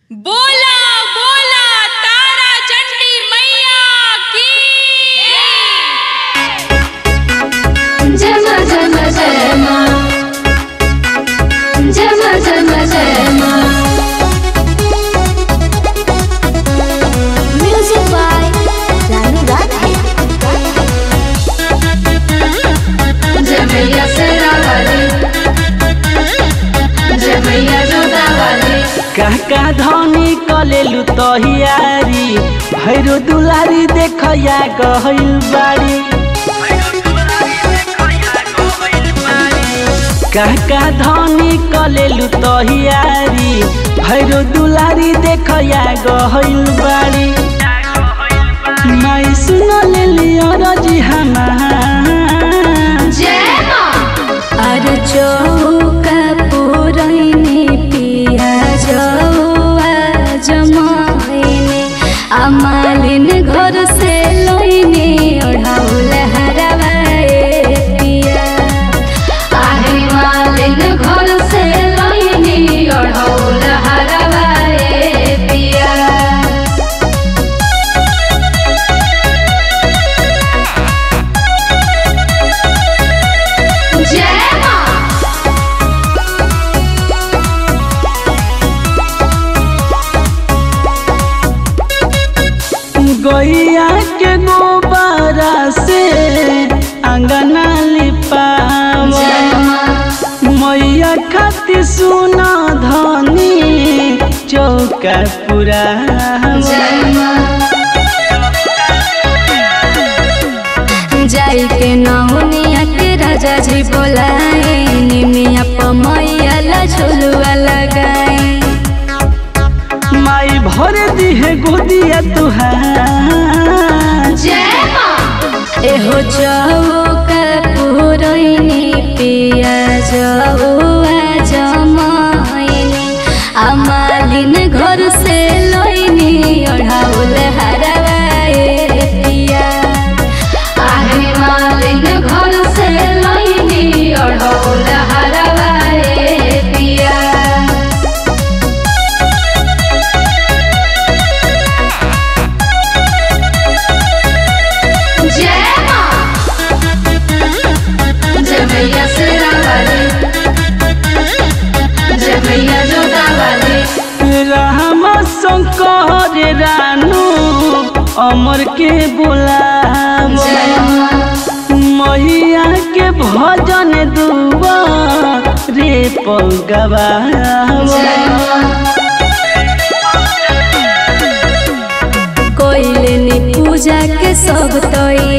बोला बोला तारा चंडी मैया की जम जम जय माँ जम जम जय माँ म्यूजिक बाय रानू राधे जय मैया सेरा वाली जय मैया जोता वाली काका धनी कलेलु तहियारी भैरो दुलारी देखया गहल बाड़ी काका धनी कलेलु तहियारी भैरो दुलारी देखया गहल बाड़ी माई सुन लेली अरजी हमार जय माँ अरे चौका पुरैनी पिया जौआ जमाइने अमालिन घर से लैने ओढ़ाउल हरवाए पिया आहे मालिन घर से लैने ओढ़ाउल हरवाए पिया जय माँ गैया के गोबरा से अंगना लिपावा जय माँ मैया खाती सुना धनी चौका पूरा जय माँ जाई के नौनिया के राजा जी बोलाए निमिया पमैया ला झुलुआ लगाए माई भर दी है गोदिया तुहार जय माँ एहो चौका पुरैनी पिया जौआ जमाइनी अमालिन घर से लैनी ओढ़ाउल हरवाए पिया आहे मालिन घर से लैनी ओढ़ाउल हरवाए पिया जय माँ जय मैया सेरा वाली जय मैया जोता वाली रामा शंकर रानू अमर के बोलावा जय माँ मैया के भजन दुआ रे पगवा जय माँ कोइलनी पूजा के सब तोई